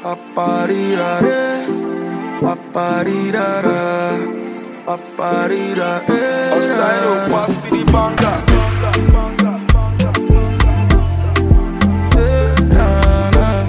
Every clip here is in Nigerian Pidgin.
Paparirare, paparirara, paparirare. Hostile, pass me the banger. Eh, na, na.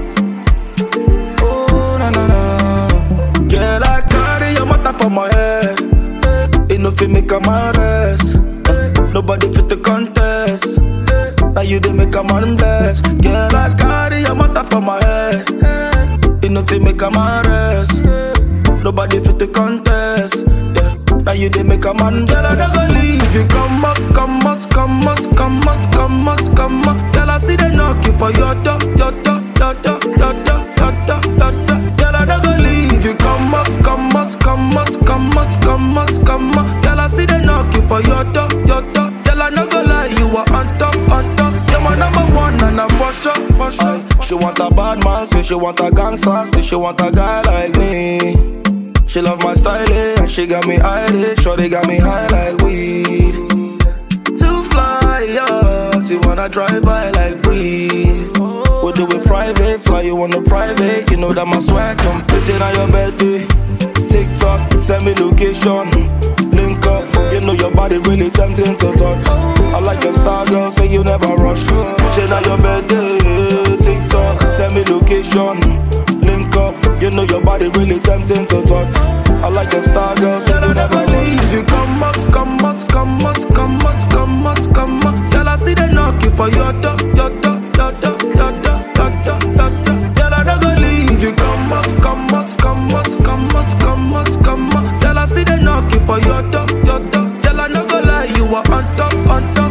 Oh, na, na, na. Girl, I carry your matter for my head. It no fit make a man rest. Nobody fit to contest. Now you dey make a man bless. Girl, I carry your matter for my head. It no fit make a man rest. Nobody fit to contest. Yeah. Now you dey make a man Girl, I never leave you. Come out, come out, come out, come out, come out, come out. Girl, I still dey knock you for your door, your door, your door, your door, your door, your door. Girl, I never leave you. Come out, come out, come out, come out, come out, come out. Girl, I still dey knock you for your door, your door. Girl, I no go lie, you are on top, on top. You're my number one, and I'm for sure, for sure. She want a bad man, say she want a gangster, say she want a guy like me. She love my style, eh, and she got me Irish, sure they got me high like weed. To fly, yeah, she wanna drive by like breeze. We do it private, fly you on the private, you know that my swag come pitching on your birthday. TikTok, send me location, link up, you know your body really tempting to touch. I like your style, girl, say you never rush. Shit on your birthday, TikTok, send me location, link up, you know your body really tempting to touch. I like your style, girl, say you never leave. You come out, come out, come out, come out, come out, come out. Girl, I still dey knock you for your door, your door, your door, your door, your door, your door. Girl, I don't go leave you. Come out, come out, come out, come out, come out, come out. Girl, I still dey knock you for your door, your door. Girl, I no go lie, you are on top, on top.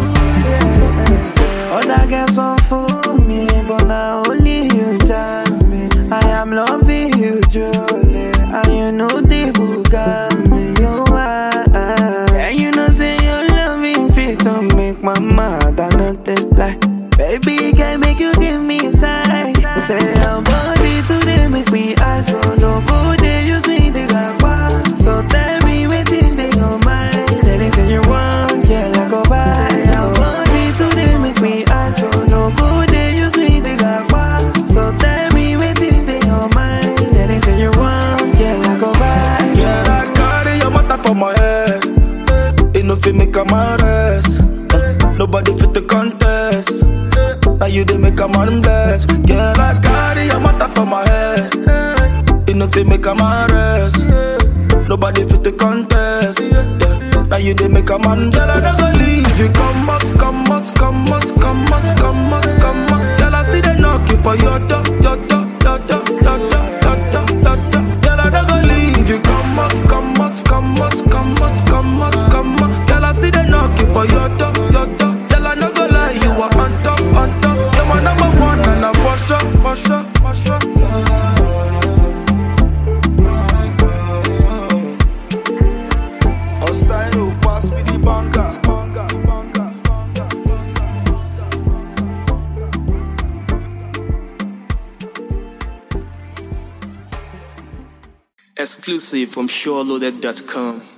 Other girls want fool me, but now only you tell me. I am loving you truly, and you know the got me. You are, and you know say your loving fit to make my mother not take lie. Baby, can make you give me sign. Say your body today make me high, so no go they use me they got wild. So tell me waiting they your mind. Anything you want, yeah, like go buy. Say your body today make me high, so no go they use me they got wild. So tell me waiting they your mind. Anything you want, yeah, like go buy. Yeah, I carry your matter for my head. It no fit make a man rest. Nobody fit to contest. Now you dey make a man bless. Girl, I carry your matter for my head. It no fit make a man rest. Nobody fit to contest. Yeah. Now you dey make a man Girl, I never leave you. Come out, come out, come out, come out, come out, come out. Girl, I still dey knock you for your door, your door, your door, your door, your door, your door. Girl, I never leave you. Come out, come out, come out, come out, come out, come out. Girl, I still dey knock you for your door, your door. Girl, I no go lie, you are on top, on top. You're my number one, and I'm for sure, for sure, for sure. Hostile, pass me the banger. banger, banger, banger. Exclusive from SureLoaded.com.